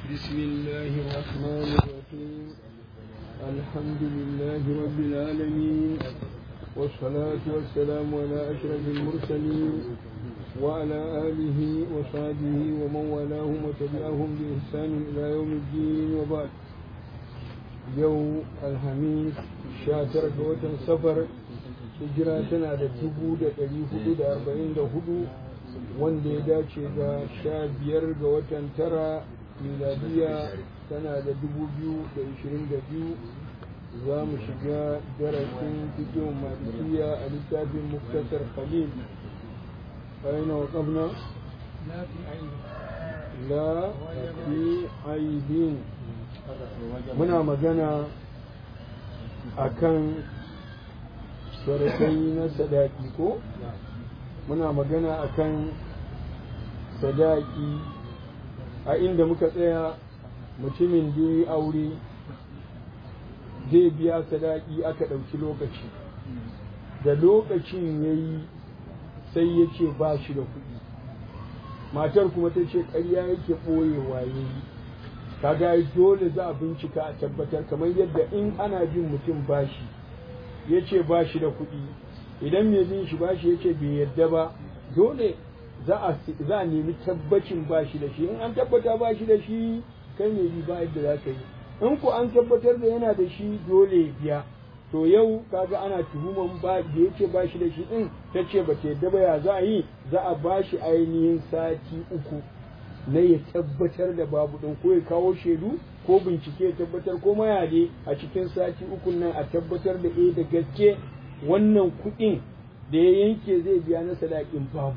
بسم الله الرحمن الرحيم الحمد لله رب العالمين والصلاة والسلام على أشرف المرسلين وعلى آله وصحبه ومن والاهم وتبعهم بإحسان إلى يوم الدين وبعد يوم الخميس شاتر وتن سفر hijira tana da dubu da ɗari hudu da arba'in da hudu wanda ya dace da sha biyar ga watan tara miladiya tana da dubu biyu da ishirin da biyu za mu shiga darasin fikin malikiya a littafin muktasar khalil aina wa qabna la fi aibin muna magana akan sharakai na sadaki ko muna magana akan sadaki a inda muka tsaya mutumin da ya aure zai biya sadaki aka ɗauki lokaci da lokacin ya yi sai ya ce ba shi da kuɗi matar kuma ta ce ƙarya yake ɓoyewa ya yi kaga dole za a bincika a tabbatar kamar yadda in ana bin mutum bashi ya ce ba shi da kuɗi idan mai bin shi ba shi ya ce bai yadda ba dole za a nemi tabbacin ba shi da shi in an tabbata ba shi da shi kai mai bi ba yadda za ka yi in ku an tabbatar da yana da shi dole ya biya to yau kaga ana tuhuman ba da ya ce ba shi da shi din ta ce ba ta yadda ba ya za a yi za a ba shi ainihin sati uku na ya tabbatar da babu ɗin ko ya kawo shaidu ko bincike ya tabbatar ko mayade a cikin sati uku nan a tabbatar da eh da gaske wannan kuɗin da ya yanke zai biya na sadakin babu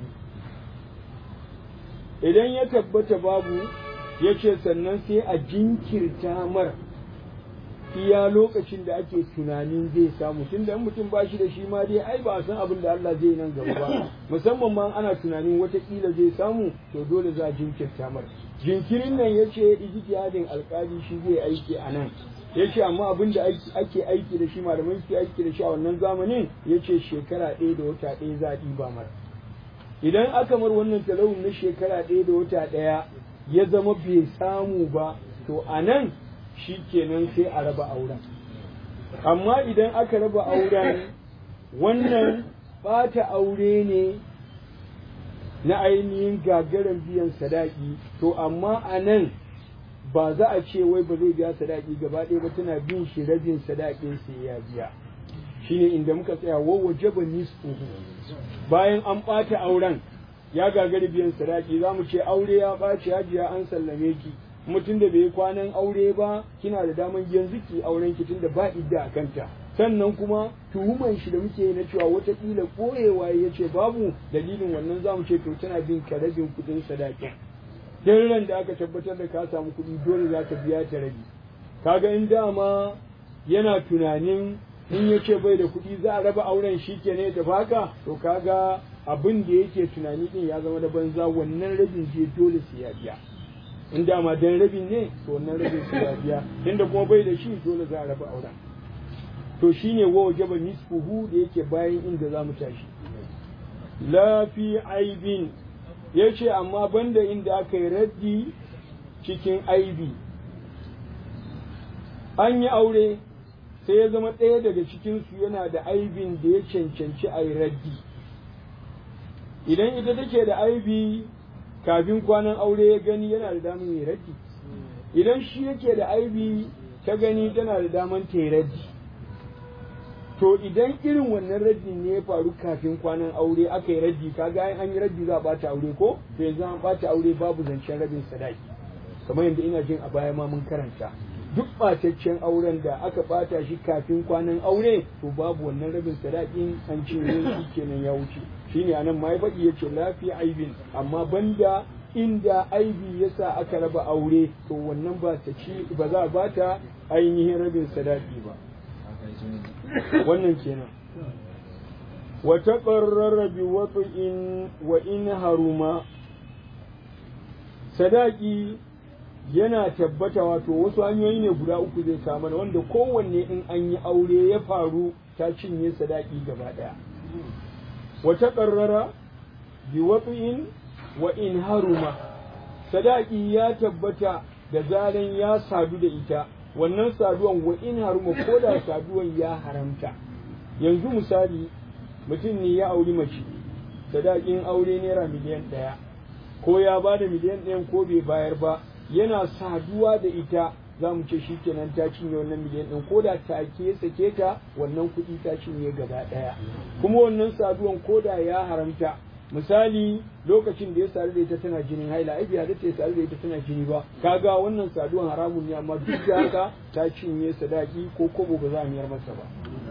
idan ya tabbata babu ya ce sannan sai a jinkirta mar iya lokacin da ake tunanin zai samu tun da mutum ba shi da shi ma dai ai ba a san abin da Allah zai nan gaba ba musamman ma ana tunanin watakila zai samu to dole za a jinkirta mar jinkirin nan ya ce ijtihadin alkali shi zai aiki a nan ya ce amma abin da ake aiki da shi malamai suke aiki da shi a wannan zamanin ya ce shekara ɗaya da wata ɗaya za a ɗiba mar idan aka mar wannan talawun na shekara ɗaya da wata ɗaya ya zama bai samu ba to a nan shi kenan sai a raba auren amma idan aka raba auren wannan ɓata aure ne na ainihin gagarin biyan sadaki to amma a nan ba za a ce wai ba zai biya sadaki gaba ɗaya ba tana bin shi rabin sadakin sai ya biya shine inda muka tsaya wa wajaba nisfuhu bayan an ɓata auren ya gagari biyan sadaki za mu ce aure ya ɓaci hajiya an sallame ki mutum da bai yi kwanan aure ba kina da daman yanzu ki auren ki tunda ba idda a kanta sannan kuma tuhuman shi da muke na cewa watakila koyewa ya ce babu dalilin wannan za mu ce to tana bin ka rabin kuɗin sadakin dan ran da aka tabbatar da ka samu kuɗi dole za ka biya ta rabi kaga in dama yana tunanin in ya ce bai da kuɗi za a raba auren shi ke ne da baka to kaga abin da yake tunani din ya zama da banza wannan rabin je dole sai ya biya in dama dan rabin ne to wannan rabin sai ya biya inda kuma bai da shi dole za a raba auren to shine wa wajaba nisfuhu da yake bayan inda za mu tashi la fi aibin yace amma banda inda aka yi raddi cikin aibi an yi aure sai ya zama ɗaya daga cikinsu yana da aibin da ya cancanci a yi raddi idan ita take da aibi kafin kwanan aure ya gani yana da daman yi raddi idan shi yake da aibi ta gani tana da daman ta yi raddi to idan irin wannan raddi ne ya faru kafin kwanan aure aka yi raddi kaga an yi raddi za a bata aure ko to yanzu an bata aure babu zancen rabin sadaki kamar yadda ina jin a baya ma mun karanta duk ɓataccen auren da aka ɓata shi kafin kwanan aure to babu wannan rabin sadakin an cinye shi kenan ya wuce shine anan ma ya faɗi yace lafiya aibin amma banda inda aibi yasa aka raba aure to wannan ba ta ci ba za a bata ainihin rabin sadaki ba wannan kenan wa taqarrara bi wat'in wa in haruma sadaki yana tabbata wato wasu hanyoyi ne guda uku zai kama wanda kowanne in an yi aure ya faru ta cinye sadaki gaba ɗaya wata ƙarrara bi wat'in wa in haruma sadaki ya tabbata da zaran ya sadu da ita wannan saduwan wa in haruma ko da saduwan ya haramta yanzu misali mutum ne ya auri mace sadakin aure naira miliyan ɗaya ko ya ba da miliyan ɗayan ko bai bayar ba yana saduwa da ita za mu ce shikenan ta cinye wannan miliyan ɗin ko da take sake ta wannan kuɗi ta cinye gaba ɗaya kuma wannan saduwan ko da ya haramta misali lokacin da ya sadu da ita tana jinin haila ai bai halatta ya sadu da ita tana jini ba kaga wannan saduwan haramun ne amma duk da haka ta cinye sadaki ko kobo ba za a miyar masa ba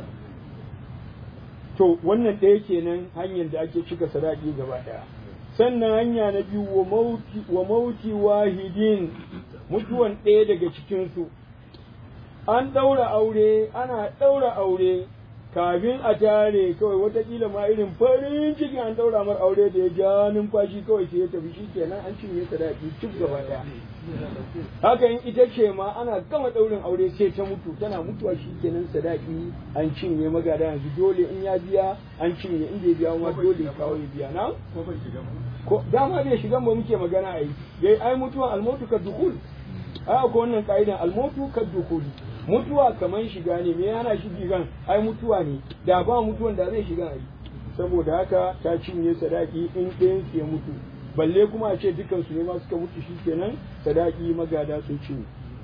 to wannan ɗaya kenan hanyar da ake cika sadaki gaba ɗaya sannan hanya na biyu wa mauti wahidin mutuwan ɗaya daga cikinsu an ɗaura aure ana ɗaura aure kafin a tare kawai watakila ma irin farin cikin an ɗaura mar aure da ya ja numfashi kawai sai ya tafi shi kenan an cinye sadaki cik gaba ɗaya haka in ita ce ma ana gama ɗaurin aure sai ta mutu tana mutuwa shi kenan sadaki an cinye magada yanzu dole in ya biya an cinye in bai biya ma dole ya kawo ya biya na ko dama bai shigan ba muke magana ai dai ai mutuwan almautu ka dukul ai akwai wannan ka'idan almautu ka dukul mutuwa kaman shiga ne me yana shi shigan ai mutuwa ne da ba mutuwan da zai shiga ai saboda haka ta cinye sadaki in ɗayan ya mutu balle kuma a ce dukan su ne ma suka mutu shi kenan sadaki magada sun cinye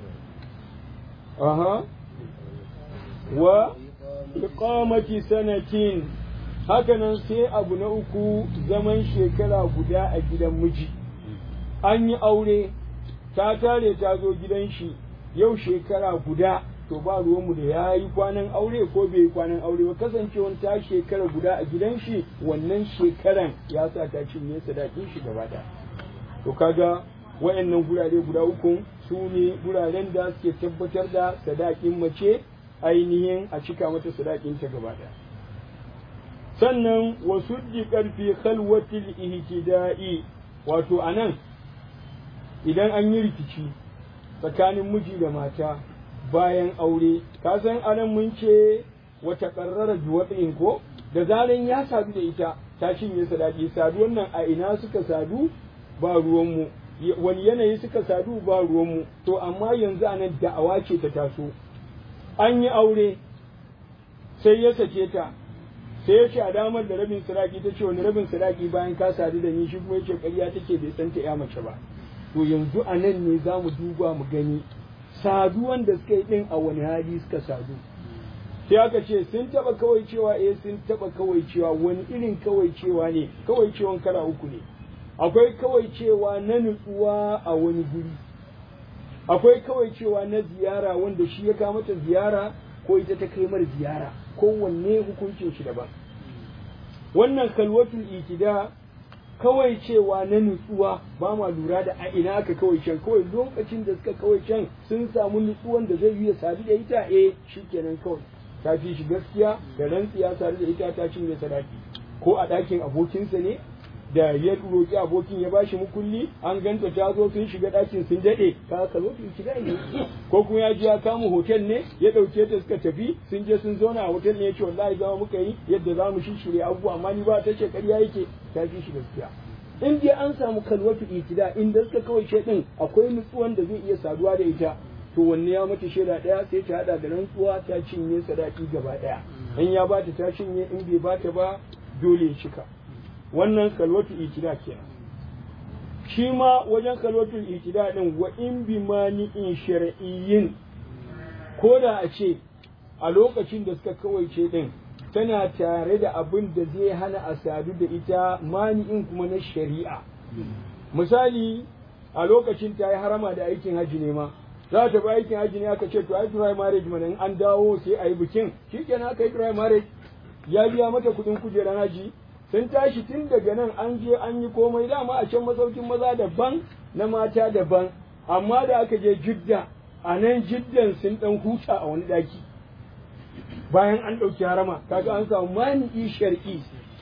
aha wa iqamati sanatin hakanan sai abu na uku zaman shekara guda a gidan miji an yi aure ta tare ta zo gidan shi yau shekara guda to ba ruwanmu da ya yi kwanan aure ko bai yi kwanan aure ba kasancewan ta shekara guda a gidan shi wannan shekaran ya sa ta cinye sadakin shi gaba ɗaya to kaga wayannan gurare guda uku su ne guraren da suke tabbatar da sadakin mace ainihin a cika mata sadakin ta gaba ɗaya sannan wasu ƙarfi khalwatil ihtida'i wato anan idan an yi rikici tsakanin miji da mata bayan aure ka san anan mun ce wata ƙarrara juwaɗin ko da zaran ya sadu da ita ta cinye sadaki saduwan nan a ina suka sadu ba ruwanmu wani yanayi suka sadu ba ruwanmu to amma yanzu anan da'awa ce ta taso an yi aure sai ya sake ta sai ya ce a damar da rabin sadaki ta ce wani rabin sadaki bayan ka sadu da ni shi kuma ya ce ƙarya take bai san ta ya mace ba to yanzu a nan ne za mu duba mu gani saduwan da suka yi ɗin a wani hali suka sadu sai aka ce sun taɓa kawai cewa eh sun taɓa kawai cewa wani irin kawai cewa ne kawai cewan kala uku ne akwai kawai cewa na nutsuwa a wani guri akwai kawai cewa na ziyara wanda shi ya kama ta ziyara ko ita ta kai mar ziyara kowanne hukuncin shi daban wannan kalwatul itida kawai cewa na nutsuwa ba ma lura da a ina aka kawai can kawai lokacin da suka kawai can sun samu nutsuwan da zai yi sadu da ita eh shikenan kawai ta fi shi gaskiya da rantsiya sadu da ita ta cinye sadaki ko a ɗakin abokinsa ne da ya roƙi abokin ya bashi mukulli an ganta ta zo sun shiga ɗakin sun daɗe ka ka zo su shiga ne ko kuma ya je ya kama hotel ne ya ɗauke ta suka tafi sun je sun zauna a hotel ne ya ce wallahi zama muka yi yadda za mu shishire abubuwa amma ni ba ta ce ƙarya yake ta fi shi gaskiya in dai an samu kalwatu itida inda suka kawai ce din akwai nutsuwan da zai iya saduwa da ita to wanne ya mata shaida ɗaya sai ta haɗa da rantsuwa ta cinye sadaki gaba ɗaya in ya bata ta cinye in bai bata ba dole ya cika wannan kalwatu itida kenan shi ma wajen kalwatu itida din wa in bi mani'in shar'iyyin ko da a ce a lokacin da suka kawaice din tana tare da abin da zai hana a sadu da ita mani'in kuma na shari'a misali a lokacin ta yi harama da aikin haji ne ma za ta bi aikin haji ne aka ce to ai dry marriage mana in an dawo sai a yi bikin shikenan aka yi dry marriage ya biya mata kuɗin kujerar haji sun tashi tun daga nan an je an yi komai dama a can masaukin maza daban na mata daban amma da aka je jidda a nan jiddan sun dan huta a wani daki bayan an ɗauki harama kaga an samu mani'i shar'i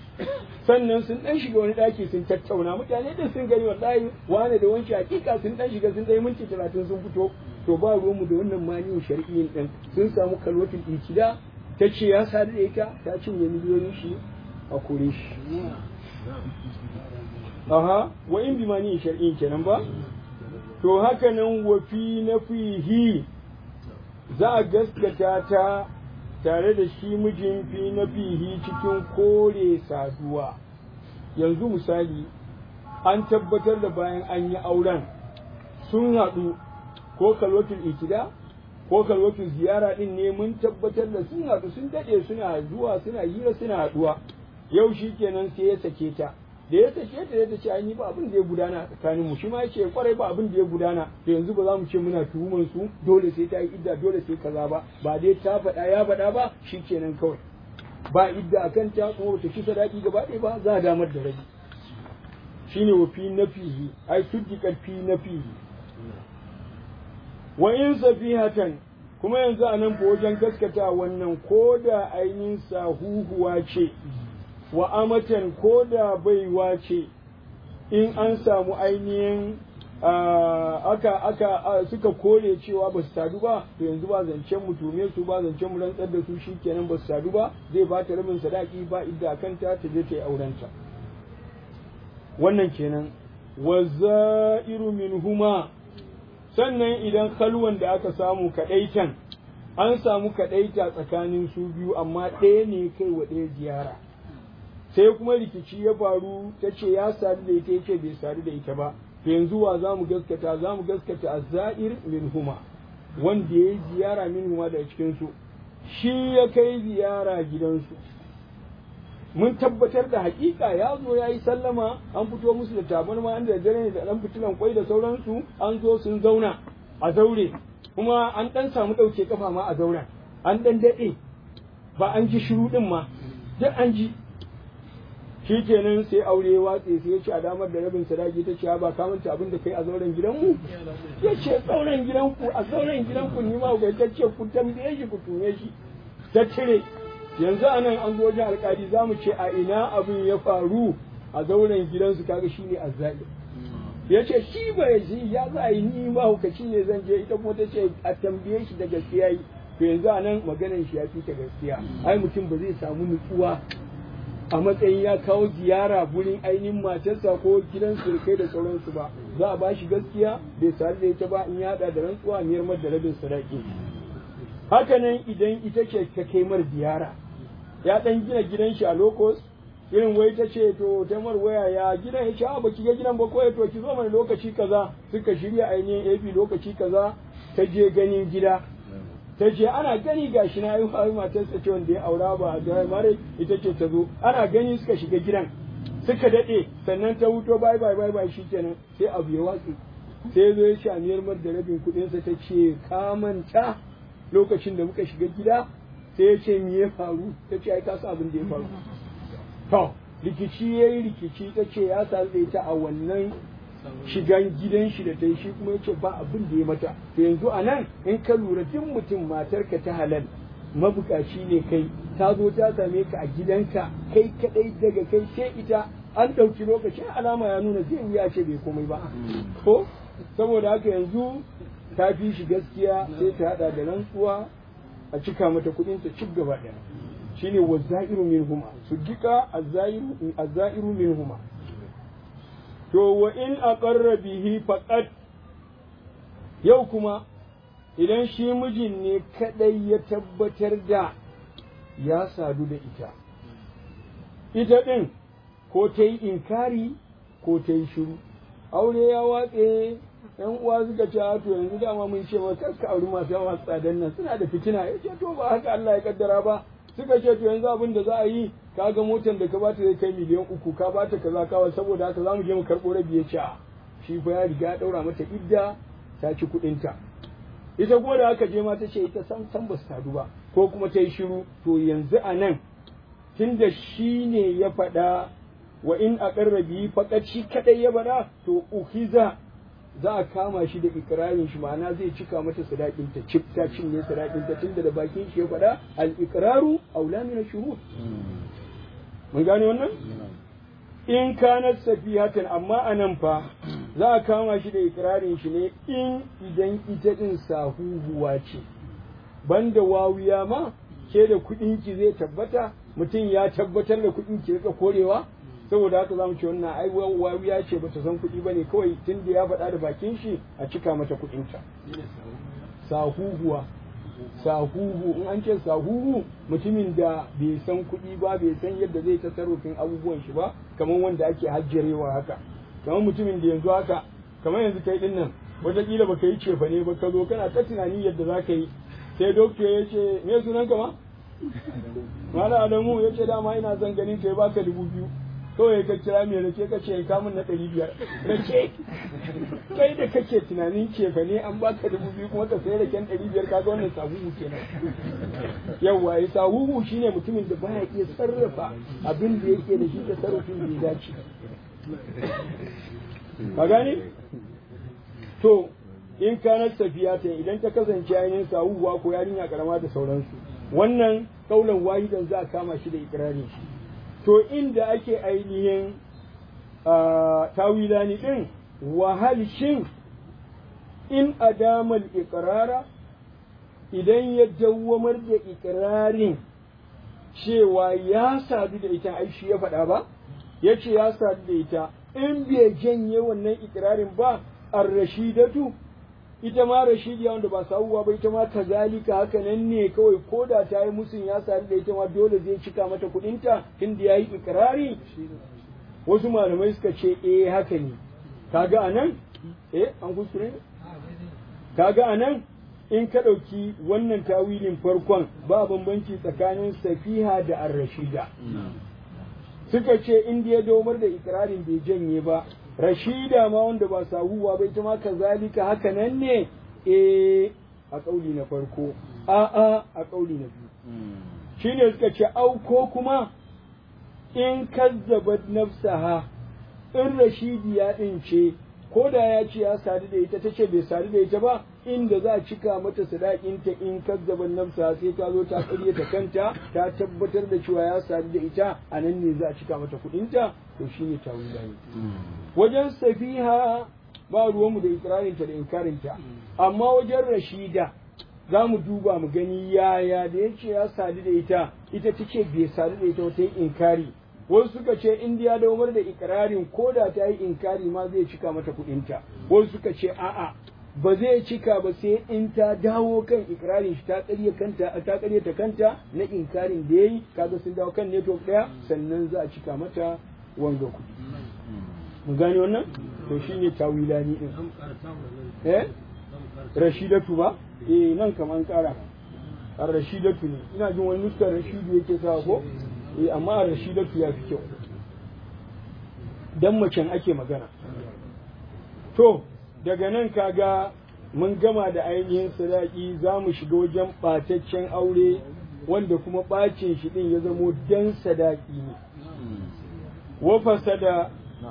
sannan sun dan shiga wani daki sun tattauna mutane din sun gani wallahi wane da wancan hakika sun dan shiga sun dai minti talatin sun fito to ba ruwanmu da wannan mani'in shar'iyyin din sun samu kalwatul ikida ta ce ya sadu da ita ta cinye miliyoyin shi a kore shi aha wa in bi mani'in shar'iyyin kenan ba to haka nan wafi na fihi za a gaskata ta tare da shi mijin fi na fihi cikin kore saduwa yanzu misali an tabbatar da bayan an yi auren sun haɗu ko kalwatul ikida ko kalwatul ziyara ɗin ne mun tabbatar da sun haɗu sun daɗe suna zuwa suna hira suna haɗuwa yau shi kenan sai ya sake ta da ya sake ta ya ce an yi ba abin da ya gudana a tsakanin mu shi ma yace kwarai ba abin da ya gudana to yanzu ba za mu ce muna tuhuman su dole sai ta yi idda dole sai kaza ba ba dai ta faɗa ya faɗa ba shi kenan kawai ba idda akan ta kuma ta ci sadaki gaba ɗaya ba za a damar da rabi shine wa fi nafihi ai suddiqat fi nafihi wa in safihatan kuma yanzu a nan wajen gaskata wannan ko da ainihin sahuhuwa ce wa amatan ko da baiwa ce in an samu ainihin aka aka suka kore cewa ba su sadu ba to yanzu ba zancen mu tume su ba zancen mu rantsar da su shikenan ba su sadu ba zai ba ta rabin sadaki ba idda kanta ta je ta yi aurenta wannan kenan wa za'iru minhuma sannan idan kalwan da aka samu kadaitan an samu kadaita tsakanin su biyu amma ɗaya ne kai wa ɗaya ziyara sai kuma rikici ya faru ta ce ya sadu da ita yace bai sadu da ita ba to yanzu wa za mu gaskata za mu gaskata azza'ir min huma wanda ya yi ziyara min huma daga cikinsu shi ya kai ziyara gidansu mun tabbatar da hakika ya zo ya yi sallama an fito musu da tabarma an da dare ne da ɗan fitilan kwai da sauransu an zo sun zauna a zaure kuma an ɗan samu ɗauke kafa ma a zauren an ɗan daɗe ba an ji shiru ɗin ma duk an ji shi kenan sai aure watse sai ya ce a damar da rabin sadaki ta ce ba ka manta abin da kai a zauren gidanmu ya ce zauren gidanku a zauren gidanku ni ma ga ta ce ku tambaye shi ku tume shi ta cire yanzu a nan an zo wajen alkali za mu ce a ina abin ya faru a zauren gidansu kaga shi ne azzali ya ce shi ba ya ji ya za a yi ni ma hukaci ne zan je ita kuma ta ce a tambaye shi da gaskiya yi to yanzu a nan maganan shi ya fi ta gaskiya ai mutum ba zai samu nutsuwa a matsayin ya kawo ziyara gurin ainihin matarsa ko gidan surkai da sauransu ba za a bashi gaskiya bai sadu da ita ba in ya hada da rantsuwa a miyar da rabin sadaki haka nan idan ita ce ta kai mar ziyara ya dan gina gidan shi a lokos irin wai ta ce to ta mar waya ya gidan ya ce a baki ga gidan ba ko to ki zo mana lokaci kaza suka shirya ainihin AP lokaci kaza ta je ganin gida ta ce ana gani gashi na yi hawi matarsa ce wanda ya aura ba da mare ita ce ta zo ana gani suka shiga gidan suka daɗe sannan ta wuto bai bai bai bai shikenan sai abu ya watsi sai zo ya ce a miyar mar da rabin kuɗinsa ta ce ka manta lokacin da muka shiga gida sai ya ce me ya faru ta ce ai ka san abin da ya faru to rikici yayi rikici ta ce ya sadu da ita a wannan shigan gidan shi da ta yi shi kuma yace ba abin da ya mata to yanzu a nan in ka lura duk mutum matarka ta halal mabukaci ne kai ta zo ta same ka a gidanka kai kadai daga kai sai ita an ɗauki lokacin alama ya nuna zai wuya ce bai komai ba ko saboda haka yanzu ta fi shi gaskiya sai ta hada da rantsuwa a cika mata kuɗin ta cik gaba ɗaya shine wazzairu minhuma sujjika azzairu azzairu minhuma to wa in aqarra bihi faqat yau kuma idan shi mijin ne kadai ya tabbatar da ya sadu da ita ita din ko ta yi inkari ko ta yi shiru aure ya watse yan uwa suka ce to yanzu dama mun ce maka ka auri masu yawa tsadan nan suna da fitina ya ce to ba haka Allah ya kaddara ba suka ce to yanzu abin da za a yi ka ga motar da ka bata zai kai miliyan uku ka bata kaza kawa saboda haka za mu je mu karɓo rabi ya ce shi fa ya riga ya ɗaura mata idda ta ci kuɗinta ita kuma da aka je ma ta ce ita san san ba su sadu ba ko kuma ta yi shiru to yanzu a nan tunda shi ne ya faɗa wa in a ƙarrabi faƙat shi kaɗai ya faɗa to uhiza za a kama shi da ikirarin shi ma'ana zai cika mata sadakin ta cif ta cinye sadakin ta tunda da bakin shi ya faɗa al iqraru aula min shuhud mun gane wannan in kanat safihatan amma anan fa za a kama shi da ikirarin shi ne in idan ita din sahuhuwa ce banda wawiya ma ke da kuɗin ki zai tabbata mutum ya tabbatar da kuɗin ki rika korewa saboda haka zamu ce wannan ai wawiya ce bata san kuɗi bane kawai tun da ya faɗa da bakin shi a cika mata kuɗinta sahuhuwa sahuhu in an ce sahuhu mutumin da bai san kuɗi ba bai san yadda zai tasarrufin abubuwan shi ba kamar wanda ake hajjarewa haka kamar mutumin da yanzu haka kamar yanzu kai din nan wataƙila baka yi cefa ne ba ka zo kana ta tunani yadda za ka yi sai dokta ya ce me sunan ka ma mala adamu ya ce dama ina son ganin kai baka dubu biyu kawai ka kira mai rake ka ce ka min na ɗari biyar rake kai da kake tunanin cefa ne an baka dubu biyu kuma ka sai raken ɗari biyar kaga wannan sahuhu kenan yawwa ya sahuhu shine mutumin da baya iya sarrafa abin da yake da shi da sarrafin da ya dace ka gane to in kanar safiya ta idan ta kasance ainihin sahuwa ko yarinya karama da sauransu wannan kaulan wahidan za a kama shi da ikirarin shi to inda ake ainihin tawilani din wahal shin in adamal ikrara idan ya dawwamar da ikirarin cewa ya sadu da ita ai shi ya faɗa ba ya ce ya sadu da ita in bai janye wannan ikirarin ba ar-rashidatu ita ma rashidiya wanda ba sawuwa ba ita ma kazalika haka nan ne kawai ko da ta yi musun ya sadu da ita ma dole zai cika mata kudinta tunda ya yi ikirari wasu malamai suka ce eh haka ne kaga anan eh an kuskure kaga anan in ka ɗauki wannan tawilin farkon ba bambanci tsakanin safiha da ar-rashida suka ce in ya domar da ikirarin bai janye ba rashida ma wanda ba sahuwa ba ita ma kazalika haka nan ne eh a kauli na farko a a a kauli na biyu shine suka ce au ko kuma in kazzabat nafsaha in rashidiya din ce ko da ya ce ya sadu da ita tace bai sadu da ita ba inda za a cika mata sadakinta in kazzaban nafsa sai ta zo ta ta kanta ta tabbatar da cewa ya sadu da ita a nan ne za a cika mata kuɗinta to shine tawila ne wajen safiha ba ruwanmu da ikirarinta da inkarinta amma wajen rashida za mu duba mu gani yaya da ya ce ya sadu da ita ita ta ce bai sadu da ita wata yi inkari wasu suka ce in ya daumar da ikirarin ko da ta yi inkari ma zai cika mata kuɗinta wasu suka ce a'a ba zai cika ba sai in ta dawo kan ikirarin shi ta ƙarya kanta ta ƙarya ta kanta na inkarin da yayi kaga sun dawo kan network ɗaya sannan za a cika mata wanga kuɗi mun gane wannan to shine tawilani din eh rashidatu ba eh nan kaman ƙara ar rashidatu ne ina jin wani nuskar rashidu yake sa ko eh amma rashidatu ya fi kyau dan macen ake magana to daga nan kaga mun gama da ainihin sadaki za mu shiga wajen ɓataccen aure wanda kuma ɓacin shi ɗin ya zamo dan sadaki ne wafasa da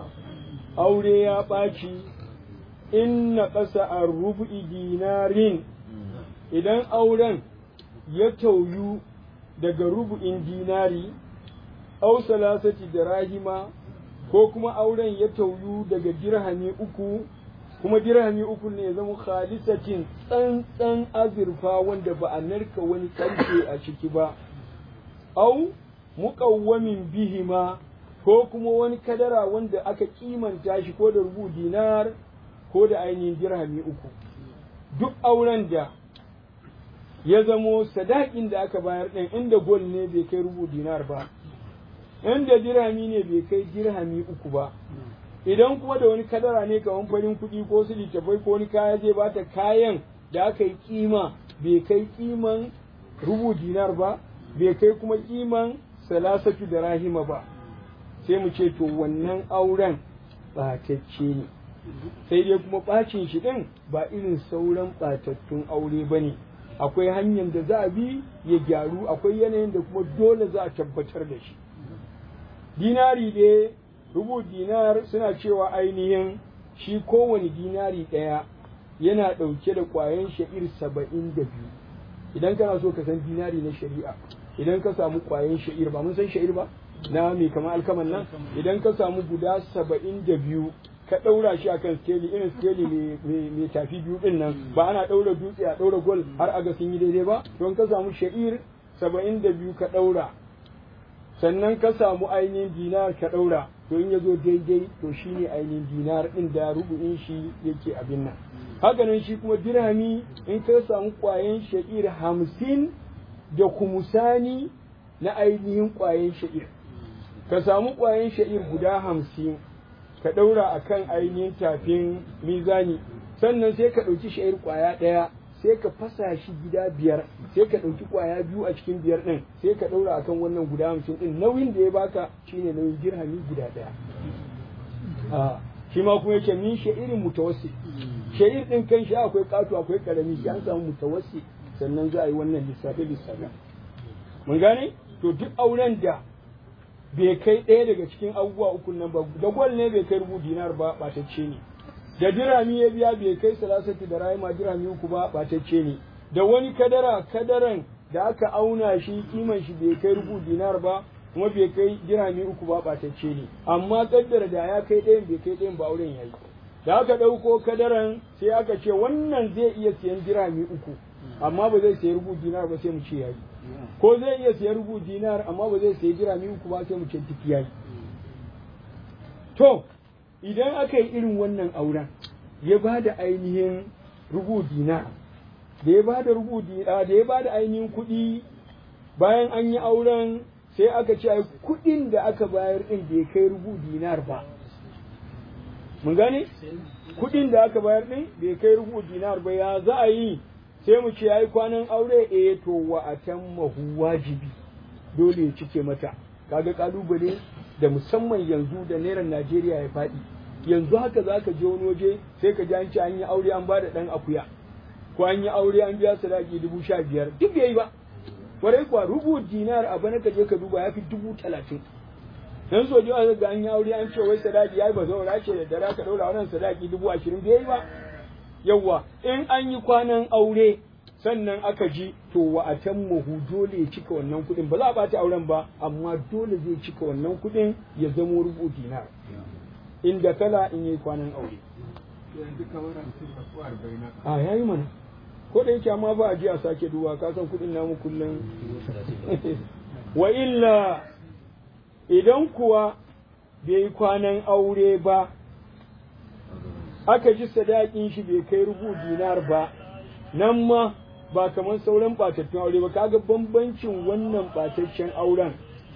aure ya ɓaci in na ƙasa a rubu'i dinarin idan auren ya tauyu daga rubu'in dinari au salasati da rahima ko kuma auren ya tauyu daga dirhami uku kuma dirhami uku ne ya zama khalisatin tsantsan azurfa wanda ba a narka wani karfe a ciki ba au muƙawwamin bihima ko kuma wani kadara wanda aka kimanta shi ko da rubu dinar ko da ainihin dirhami uku duk auren da ya zamo sadakin da aka bayar ɗin inda gol ne bai kai rubu dinar ba inda dirhami ne bai kai dirhami uku ba idan kuma da wani kadara ne kamar farin kuɗi ko su littafai ko wani kaya zai bata kayan da aka yi kima bai kai kiman rubu dinar ba bai kai kuma kiman salasatu da rahima ba sai mu ce to wannan auren ɓatacce ne sai dai kuma ɓacin shi ɗin ba irin sauran ɓatattun aure ba ne akwai hanyar da za a bi ya gyaru akwai yanayin da kuma dole za a tabbatar da shi dinari dai rubu dinar suna cewa ainihin shi kowane dinari ɗaya yana ɗauke da ƙwayan sha'ir saba'in da biyu idan kana so ka san dinari na shari'a idan ka samu ƙwayan sha'ir ba mun san sha'ir ba na mai kama alkaman nan idan ka samu guda saba'in da biyu ka ɗaura shi akan skeli irin skeli mai tafi biyu ɗin nan ba ana ɗaura dutse a ɗaura gol har aga sun yi daidai ba don ka samu sha'ir saba'in da biyu ka ɗaura sannan ka samu ainihin dinar ka ɗaura to in ya zo daidai to shine ainihin dinar ɗin da rubu'in shi yake abin nan haka nan shi kuma dirhami in ka samu ƙwayen sha'ir hamsin da kumusani na ainihin ƙwayen sha'ir ka samu ƙwayen sha'ir guda hamsin ka ɗaura a kan ainihin tafin mizani sannan sai ka ɗauki sha'ir ƙwaya ɗaya sai ka fasa shi gida biyar sai ka ɗauki ƙwaya biyu a cikin biyar ɗin sai ka ɗaura akan wannan guda hamsin ɗin nauyin da ya baka shine nauyin dirhami guda ɗaya shi ma kuma yake min sha'irin mutawassi sha'ir ɗin kan shi akwai ƙato akwai ƙarami shi an samu mutawassi sannan za a yi wannan lissafe lissafe mun gane to duk auren da bai kai ɗaya daga cikin abubuwa uku nan ba da gwal ne bai kai rubu dinar ba ɓatacce ne da dirami ya biya bai kai salasati da rahima dirami uku ba ɓatacce ne da wani kadara kadaran da aka auna shi kiman shi bai kai rubu dinar ba kuma bai kai dirami uku ba ɓatacce ne amma kaddara da ya kai ɗayan bai kai ɗayan ba auren yayi da aka ɗauko kadaran sai aka ce wannan zai iya siyan dirami uku amma ba zai sayi rubu dinar ba sai mu ce yayi ko zai iya siyan rubu dinar amma ba zai sayi dirami uku ba sai mu ce duk yayi to idan aka yi irin wannan auren ya ba da ainihin rubu dinar da ya ba da rubu da ya ba da ainihin kuɗi bayan an yi auren sai aka ce ai kuɗin da aka bayar din bai kai rubu dinar ba mun gane kuɗin da aka bayar din bai kai rubu dinar ba ya za a yi sai mu ce yayi kwanan aure eh to wa atammahu wajibi dole ya cike mata kaga kalubale da musamman yanzu da naira Najeriya ya faɗi yanzu haka zaka je wani waje sai ka ji an ce an yi aure an bada dan akuya ko an yi aure an biya sadaki dubu sha biyar duk bai yi ba kwarai kuwa rubu dinar a bana ka je ka duba ya fi dubu talatin dan so jiwa ga an yi aure an ce wai sadaki yayi ba zaura ce da dare ka daura wannan sadaki dubu ashirin bai yi ba yawwa in an yi kwanan aure sannan aka ji to wa atammuhu dole ya cika wannan kuɗin ba za a ɓata auren ba amma dole zai cika wannan kuɗin ya zamo rubu dinar inda kala in yi kwanan aure a yayi mana ko da yake amma ba a ji a sake duba ka san kuɗin namu kullum wa illa idan kuwa bai yi kwanan aure ba aka ji sadakin shi bai kai rubu dinar ba nan ma ba kamar sauran ɓatattun aure ba kaga bambancin wannan ɓataccen auren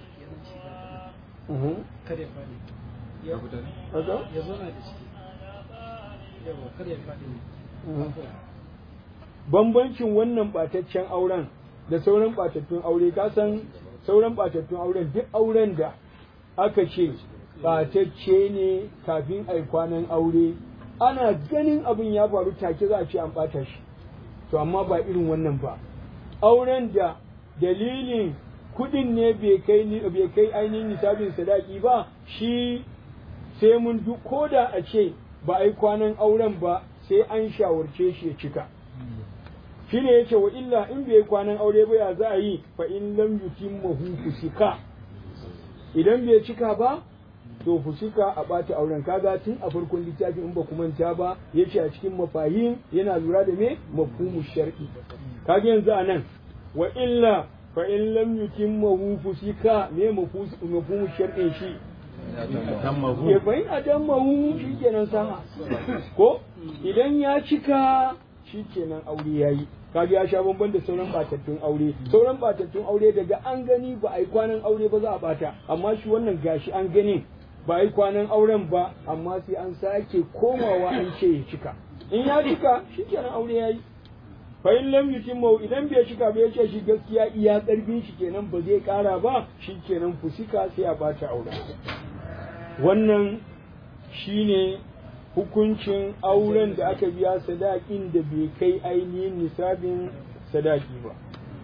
bambancin wannan ɓataccen auren da sauran ɓatattun aure ka san sauran ɓatattun auren duk auren da aka ce ɓatacce ne kafin a kwanan aure ana ganin abin ya faru take za a ce an ɓata shi to amma ba irin wannan ba auren da dalilin kuɗin ne bai kai ainihin nisabin sadaki ba shi sai mun duk ko da a ce ba a yi kwanan auren ba sai an shawarce shi ya cika shi ne ya ce wa illa in bai yi kwanan aure ba ya za a yi fa in lam yutimmahu fusika idan bai cika ba to fusika a ɓata auren kaga tun a farkon littafin in ba ku manta ba ya ce a cikin mafahim yana lura da me mafhumu shar'i kaga yanzu a nan wa illa fa in lam yutimmahu fusika me mafhumu shar'in shi ya bayin adammahu shikenan sama ko idan ya cika shikenan aure yayi kaga ya sha bamban da sauran batattun aure sauran batattun aure daga an gani ba a yi kwanan aure ba za a bata amma shi wannan gashi an gani ba a yi kwanan auren ba amma sai an sake komawa an ce ya cika in ya cika shikenan aure yayi fa in lam yutimmu idan bai cika ba yace shi gaskiya iya karfin shi kenan ba zai kara ba shikenan fusika sai a bata aure wannan shine hukuncin auren da aka biya sadakin da bai kai ainihin nisabin sadaki ba.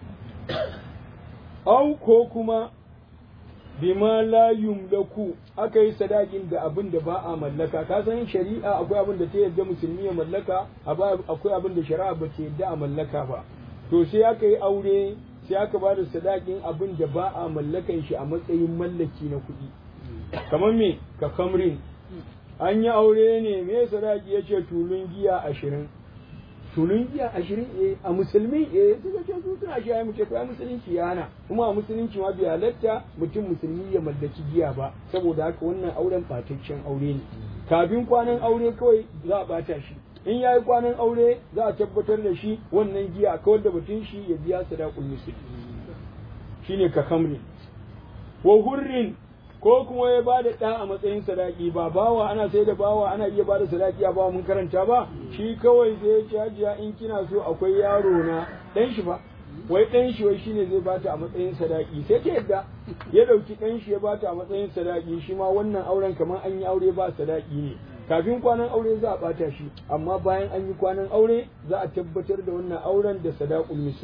Au ko kuma bima la yumlaku aka yi sadakin da abin da ba a mallaka ka san shari'a akwai abin da ta yarda musulmi ya mallaka akwai abin da shari'a ba ta yarda a mallaka ba to sai aka yi aure sai aka ba da sadakin abin da ba a mallakan shi a matsayin mallaki na kuɗi kamar me ka kamrin an yi aure ne me sadaki ya ce tulun giya ashirin tulun giya ashirin eh a musulmi eh suka ce su suna shi ai muke to ai musulunci ya hana kuma a musulunci ma bai halatta mutum musulmi ya mallaki giya ba saboda haka wannan auren fataccen aure ne kafin kwanan aure kawai za a bata shi in ya yi kwanan aure za a tabbatar da shi wannan giya kawar da batun shi ya biya sadaqul misli shine ka kamri wa hurrin ko kuma ya ba da ɗa a matsayin sadaki ba bawa ana sai da bawa ana iya ba da sadaki a bawa mun karanta ba shi kawai zai ci hajiya in kina so akwai yaro na ɗan shi ba wai ɗan shi wai shine zai bata a matsayin sadaki sai ta yadda ya ɗauki ɗan shi ya bata a matsayin sadaki shi ma wannan auren kamar an yi aure ba sadaki ne kafin kwanan aure za a bata shi amma bayan an yi kwanan aure za a tabbatar da wannan auren da sadaqul misli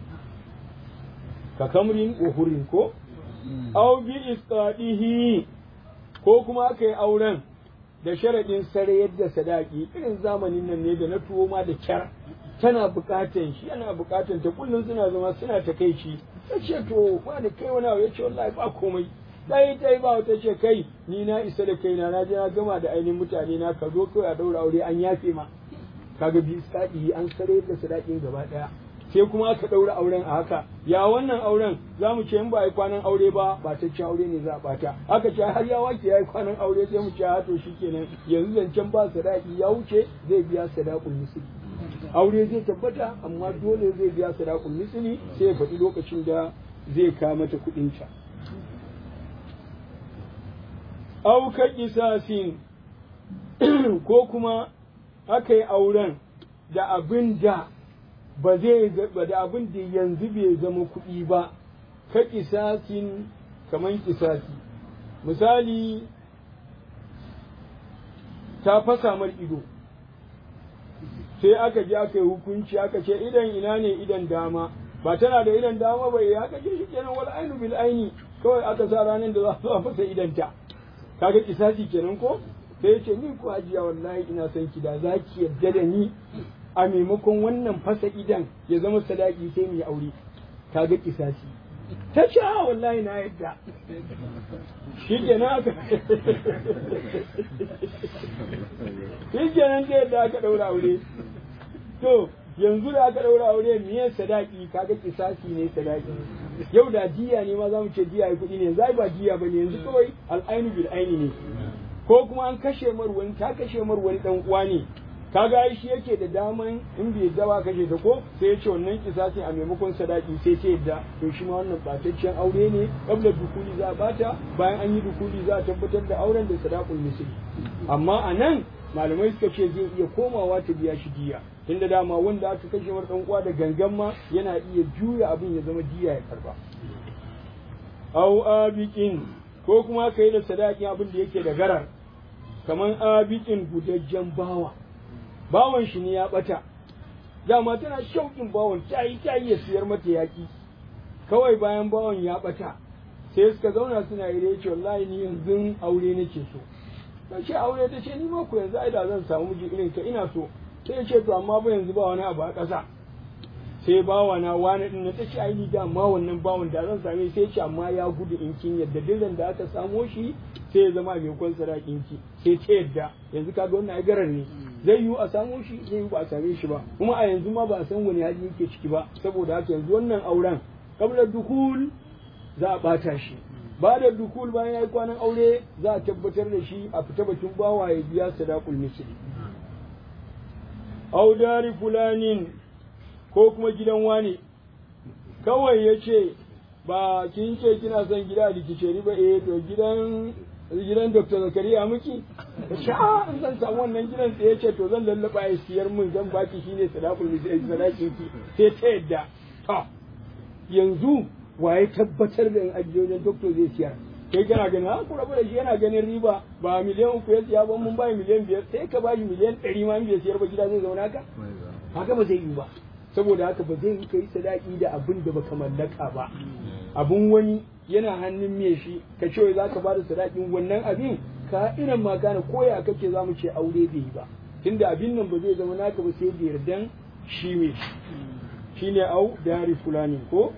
ka kamrin wa hurin ko aw bi isqadihi ko kuma aka yi auren da sharaɗin sare yadda sadaki irin zamanin nan ne da na tuwo ma da kyar tana buƙatan shi yana buƙatan ta kullum suna zama suna ta kai shi ya ce to ba da kai wani abu ya ce wallahi ba komai dai dai ba wata ce kai ni na isa da kaina na je na gama da ainihin mutane na ka zo kawai a daura aure an yafe ma kaga bi isqadihi an sare yadda sadakin gaba ɗaya sai kuma aka ɗaura auren a haka ya wannan auren za mu ce in ba yi kwanan aure ba ba ta ci aure ne za a bata aka ce har ya wake ya yi kwanan aure sai mu ce ha to kenan yanzu zancen ba sadaki ya wuce zai biya sadakul misli aure zai tabbata amma dole zai biya sadakul misli sai ya faɗi lokacin da zai kawo mata kuɗin ta auka kisasin ko kuma aka yi auren da abin da ba zai da abin da yanzu bai zama kuɗi ba ka kisasin kaman kisasi misali ta fasa mar ido sai aka je aka yi hukunci aka ce idan ina ne idan dama ba tana da idan dama ba ya aka ce shikenan wal ainu bil aini kawai aka sa ranar da za su a fasa idan ta kaga kisasi kenan ko sai ya ce ni ko hajiya wallahi ina son ki da zaki yadda da ni a maimakon wannan fasa idan ya zama sadaki sai mu yi aure ta ga kisasi ta ce a wallahi na yadda shi kenan aka shi kenan ta yadda aka ɗaura aure to yanzu da aka ɗaura aure miye sadaki kaga kisasi ne sadaki yau da jiya ne ma za mu ce jiya ya kuɗi ne yanzu ba jiya ba ne yanzu kawai al'ainu bil aini ne ko kuma an kashe mar wani ta kashe mar wani dan uwa ne kaga shi yake da daman in bai dawa kashe ta ko sai ya ce wannan kisasin a maimakon sadaki sai ta yadda to shi ma wannan bataccen aure ne kabla dukuli za a bata bayan an yi dukuli za a tabbatar da auren da sadaqul misli amma a nan malamai suka ce zai iya komawa ta biya shi diya tunda dama wanda aka kashe mar dan uwa da gangan ma yana iya juya abin ya zama diya ya karba au abiqin ko kuma kai da sadakin abin da yake da garar kaman abiqin gudajjen bawa bawan shi ne ya bata dama tana shauƙin bawan ta yi ta ya siyar mata yaƙi kawai bayan bawan ya bata sai suka zauna suna yi da yace wallahi ni yanzu aure nake so ta ce aure ta ce ni ma ku yanzu ai da zan samu miji irin ka ina so sai ya ce to amma ba yanzu ba wani abu a ƙasa sai bawa na wani din na ta ce ai ni da amma wannan bawan da zan same sai ce amma ya gudu in kin yadda dillan da aka samo shi sai ya zama mai kwan sadakin ki sai ta yadda yanzu kaga wannan ai garar ne zai yiwu a samo shi zai yiwu ba a same shi ba kuma a yanzu ma ba a san wani hali yake ciki ba saboda haka yanzu wannan auren kabla dukul za a bata shi ba da dukul bayan ya yi kwanan aure za a tabbatar da shi a fita bakin bawa ya biya sadaqul misli audari fulanin ko kuma gidan wane kawai ya ce ba kin ce kina son gida a rikice ba eh to gidan gidan Dr. Zakariya miki sha in zan samu wannan gidan sai ya ce to zan lallaba ya siyar min zan baki shine sadaqul misli sadakin ki sai ta yadda to yanzu waye tabbatar da in ajiye wajen doctor zai siyar kai kana ganin ha ku rabu da shi yana ganin riba ba miliyan uku ya siya ban mun bai miliyan biyar sai ka bashi miliyan ɗari ma bai siyar ba gida zai zauna ka haka ba zai yi ba saboda haka ba zai yi kai sadaki da abin da baka mallaka ba abun wani yana hannun me shi ka ce za ka bada sadakin wannan abin ka irin ma gane koya kake za mu ce aure bai yi ba tunda abin nan ba zai zama naka ba sai da yardan shi me shine au dari fulani ko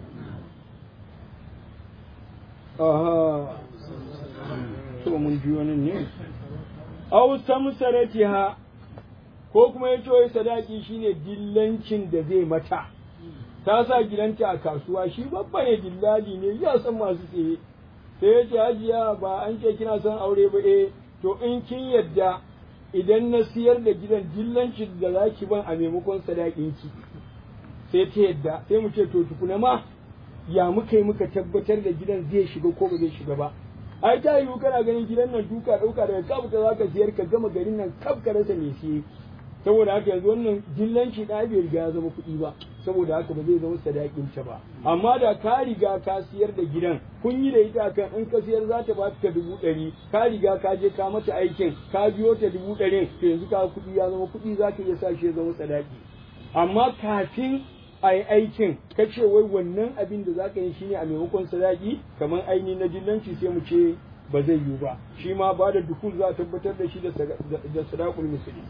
aha to mun ji wani ne au samsaratiha ko kuma ya ce sadaki shine dillancin da zai mata ta sa gidanta a kasuwa shi babba ne dillali ne ya san masu tsaye sai ya ce hajiya ba an ce kina son aure ba eh to in kin yadda idan na siyar da gidan dillancin da za ki ban a maimakon sadakin ki sai ta yadda sai mu ce to tukuna ma ya muka yi muka tabbatar da gidan zai shiga ko ba zai shiga ba ai ta yiwu kana ganin gidan nan duka ɗauka daga kabuta za ka siyar ka gama garin nan kaf ka rasa mai siye saboda haka yanzu wannan dillanci ɗaya bai riga ya zama kuɗi ba saboda haka ba zai zama sadakin ta ba amma da ka riga ka siyar da gidan kun yi da ita kan in ka siyar za ta ba ka dubu ɗari ka riga ka je ka mata aikin ka biyo ta dubu ɗari to yanzu ka kuɗi ya zama kuɗi za ka iya sa shi ya zama sadaki amma kafin a yi aikin ka ce wai wannan abin da za ka yi shine a maimakon sadaki kamar aini na dillanci sai mu ce ba zai yiwu ba shi ma ba da dukul za a tabbatar da shi da sadakul misali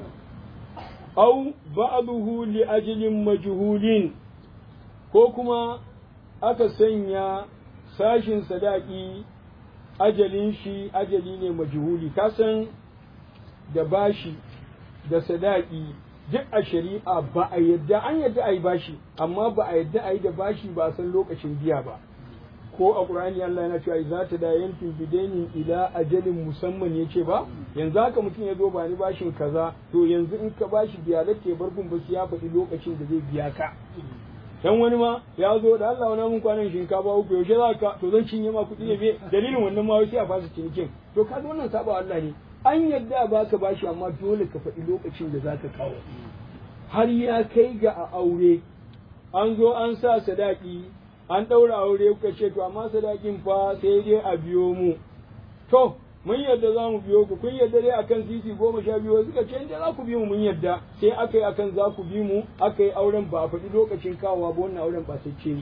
au ba'dahu li ajlin majhulin ko kuma aka sanya sashin sadaki ajalin shi ajali ne majhuli kasan da bashi da sadaki duk a shari'a ba a yadda an yadda a yi bashi amma ba a yadda a yi da bashi ba san lokacin biya ba ko a ƙur'ani Allah yana cewa za ta da yankin bidainin ila ajalin musamman ya ce ba yanzu haka mutum ya zo ba ni bashin kaza to yanzu in ka bashi biya da ke bar gun basu ya faɗi lokacin da zai biya ka dan wani ma ya zo da Allah wani mun kwanan shinkafa uku yaushe za ka to zan cinye ma kuɗi ne dalilin wannan ma sai a fasa cinikin to ka wannan saba Allah ne an yadda ba ka bashi amma dole ka faɗi lokacin da za ka kawo har ya kai ga a aure an zo an sa sadaki an ɗaura aure kuka ce to amma sadakin fa sai dai a biyo mu to mun yadda za mu biyo ku kun yadda dai akan titi goma sha biyu suka ce inda za ku bi mu mun yadda sai aka yi akan za ku bi mu aka yi auren ba a faɗi lokacin kawowa ba wannan auren ba sai ce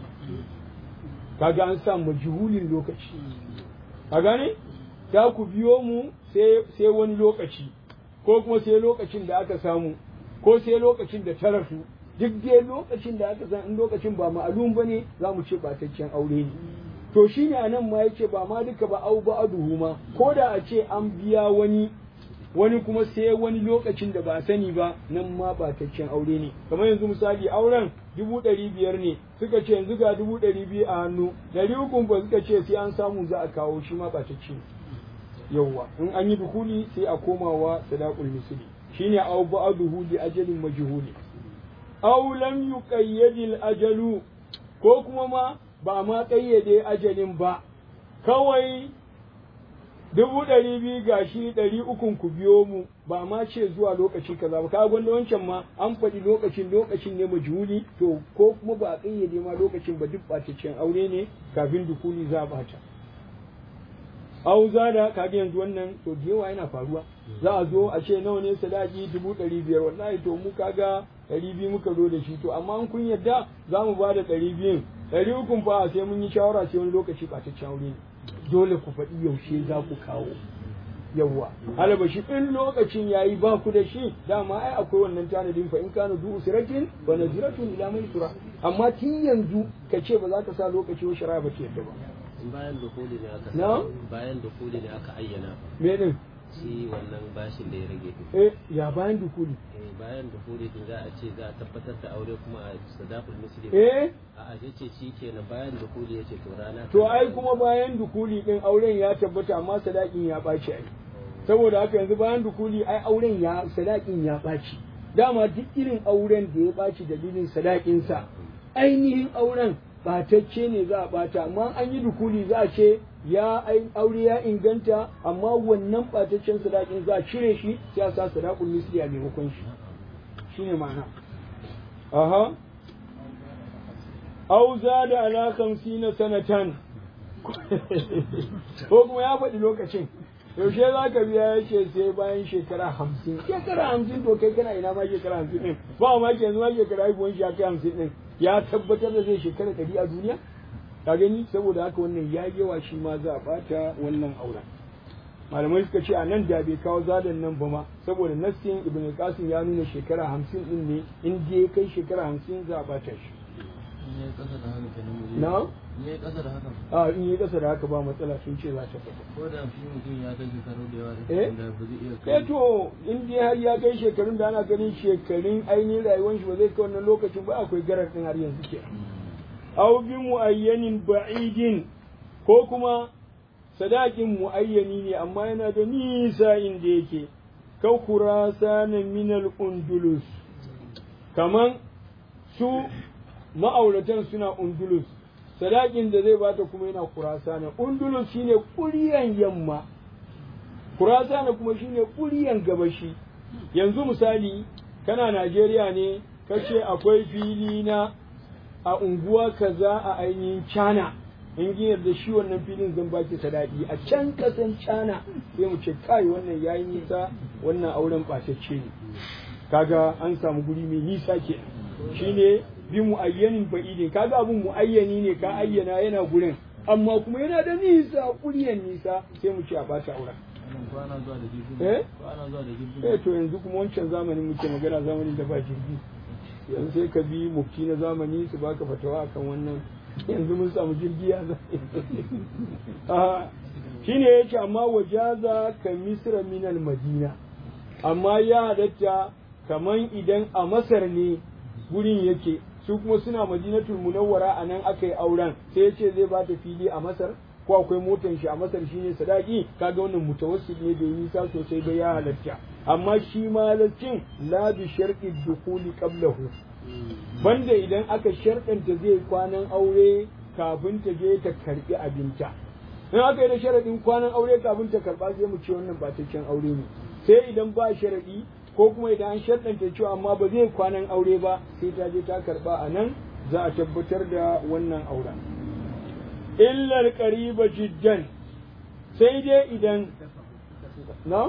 kaga an sa majhulin lokaci ka gane za ku biyo mu sai wani lokaci ko kuma sai lokacin da aka samu ko sai lokacin da ta rasu duk dai lokacin da aka san in lokacin ba ma'alum ba ne za mu ce bataccen aure ne to shi ne a nan ma yake ba ma duka ba au ba aduhu ma ko da a ce an biya wani wani kuma sai wani lokacin da ba sani ba nan ma bataccen aure ne kamar yanzu misali auren dubu ɗari biyar ne suka ce yanzu ga dubu ɗari biyu a hannu ɗari uku ba suka ce sai an samu za a kawo shi ma batacce ne yawwa in an yi dukuli sai a komawa sadaqul misli shine aw ba'duhu li ajalin majhuli aw lam yuqayyad ajalu ko kuma ma ba ma kayyade ajalin ba kawai dubu ɗari biyu gashi ɗari ukun ku biyo mu ba ma ce zuwa lokaci kaza ba kaga gwanda wancan ma an faɗi lokacin lokacin ne majhuli to ko kuma ba a kayyade ma lokacin ba duk ɓataccen aure ne kafin dukuli za a bata au da kaga yanzu wannan to da yawa yana faruwa za a zo a ce nawa ne sadaki dubu ɗari biyar wallahi to mu kaga ɗari biyu muka zo da shi to amma in kun yadda za mu ba da ɗari biyun ɗari ukun fa sai mun yi shawara sai wani lokaci ɓataccen aure ne dole ku faɗi yaushe za ku kawo yawwa alaba shi in lokacin yayi ba ku da shi dama ai akwai wannan tanadin fa in kana du usratin wa naziratun ila maisura amma tun yanzu ka ce ba za ka sa lokaci wa shari'a ba ce yadda ba bayan dukuli ne aka Na? bayan dukuli ne aka ayyana me din shi wannan bashin da ya rage din eh ya bayan dukuli eh bayan dukuli din za a ce za a tabbatar da aure kuma a sadaqul muslim eh a a ce shi kenan bayan dukuli yace to rana to ai kuma bayan dukuli din auren ya tabbata amma sadakin ya ɓaci ai saboda haka yanzu bayan dukuli ai auren ya sadakin ya ɓaci dama duk irin auren da ya ɓaci dalilin sadakinsa ainihin auren ɓatacce ne za a ɓata amma an yi dukuli za a ce ya ai- aure ya inganta amma wannan ɓataccen sadakin za a cire shi sai a sa sadakun misli a maimakon shi shine ma'ana aha au zada ala 50 sanatan ko kuma ya faɗi lokacin yaushe za ka biya ya ce sai bayan shekara hamsin shekara hamsin to kai kana ina ma shekara hamsin ɗin ba ma ke yanzu ma shekara haihuwan shi ya kai hamsin ɗin ya tabbatar da zai shekara ɗari a duniya ka gani saboda haka wannan ya yawa shi ma za a ɓata wannan auren malamai suka ce a nan da bai kawo zadan nan ba ma saboda nassin ibn qasim ya nuna shekara hamsin ɗin ne in je ya kai shekara hamsin za a ɓata shi na in yayi kasa da haka a in yi kasa da haka ba matsala sun ce za ta fito ko da shi mutum ya kai shekaru da yawa Eh? da ba zai iya eh to in dai har ya kai shekarun da ana ganin shekarun ainihin rayuwar shi ba zai kai wannan lokacin ba akwai garar din har yanzu ke aw bi muayyanin ba'idin ko kuma sadakin muayyani ne amma yana da nisa inda yake kau kurasana minal undulus kaman su ma'auratan suna undulus sadakin da zai bata kuma yana kurasana undulus shine kuriyan yamma kurasana kuma shine kuriyan gabashi yanzu misali kana Najeriya ne kace akwai fili na a unguwa kaza a ainihin China in giyar da shi wannan filin zan baki sadaki a can kasan China sai mu ce kai wannan yayi nisa wannan auren ɓatacce ne kaga an samu guri mai nisa ke shine bi muayyanin ba'idin kaga abun muayyani ne ka ayyana yana gurin amma kuma yana da nisa kuriyan nisa sai mu ce a bata auren Wannan ko ana zuwa da jirgin Eh? ko ana zuwa da jirgin eh to yanzu kuma wancan zamanin muke magana zamanin da ba jirgi yanzu sai ka bi mufti na zamani su baka fatawa akan wannan yanzu mun samu jirgi ya za Ah, shine yace amma wajaza ka misra minal madina amma ya halatta kaman idan a masar ne gurin yake su kuma suna madinatul munawwara a nan aka yi auren sai yace zai ba ta fili a masar ko akwai motan shi a masar shine sadaki kaga wannan mutawassit ne bai nisa sosai ba ya halatta amma shi ma halaccin la bi sharqi dukhuli qablahu banda idan aka sharɗanta zai kwanan aure kafin ta je ta karbi abinta in aka yi da sharaɗin kwanan aure kafin ta karɓa sai mu ce wannan ba aure ne sai idan ba sharaɗi ko kuma idan an sharɗanta cewa amma ba zai kwanan aure ba sai ta je ta karɓa a nan za a tabbatar da wannan auren illar ƙariba jiddan sai dai idan na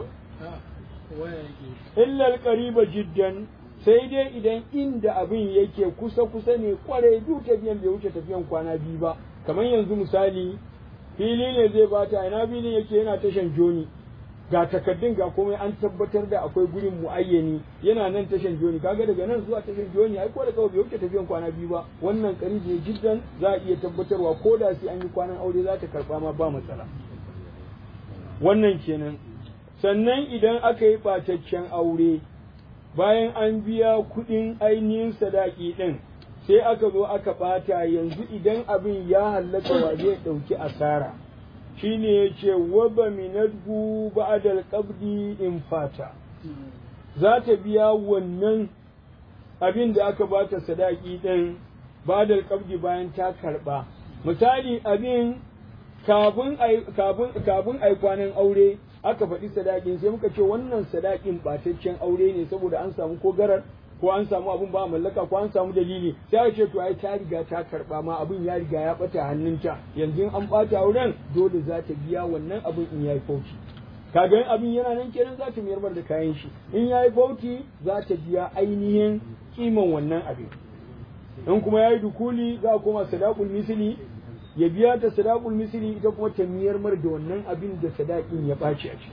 illar ƙariba jiddan sai dai idan inda abin yake kusa kusa ne kwarai duk tafiyan bai wuce tafiyan kwana biyu ba kamar yanzu misali fili ne zai bata ina filin yake yana tashan joni ga takaddun ga komai an tabbatar da akwai gurin muayyani yana nan tashan joni kaga daga nan zuwa tashan joni ai ko da kawai bai wuce tafiyan kwana biyu ba wannan karibi ne jiddan za a iya tabbatarwa ko da sai an yi kwanan aure za ta karba ma ba matsala wannan kenan sannan idan aka yi ɓataccen aure bayan an biya kuɗin ainihin sadaki ɗin sai aka zo aka ɓata yanzu idan abin ya hallaka wa zai ɗauki asara shine ya ce waba minadhu ba'dal qabdi in fata za ta biya wannan abin da aka bata sadaki ɗin ba'dal qabdi bayan ta karɓa misali abin kafin ai kafin kafin ai kwanan aure aka faɗi sadakin sai muka ce wannan sadakin ɓataccen aure ne saboda an samu ko garar ko an samu abun ba mallaka ko an samu dalili sai a ce to ai ta riga ta karba ma abin ya riga ya bata hannunta yanzu an bata auren dole za ta biya wannan abin in yayi fauci kaga in abin yana nan kenan za ta miyar da kayan shi in yayi fauci za ta biya ainihin kiman wannan abin in kuma yayi dukuli za a koma sadaqul misli ya biya ta sadaqul misli ita kuma ta miyar mar da wannan abin da sadakin ya ɓaci a ciki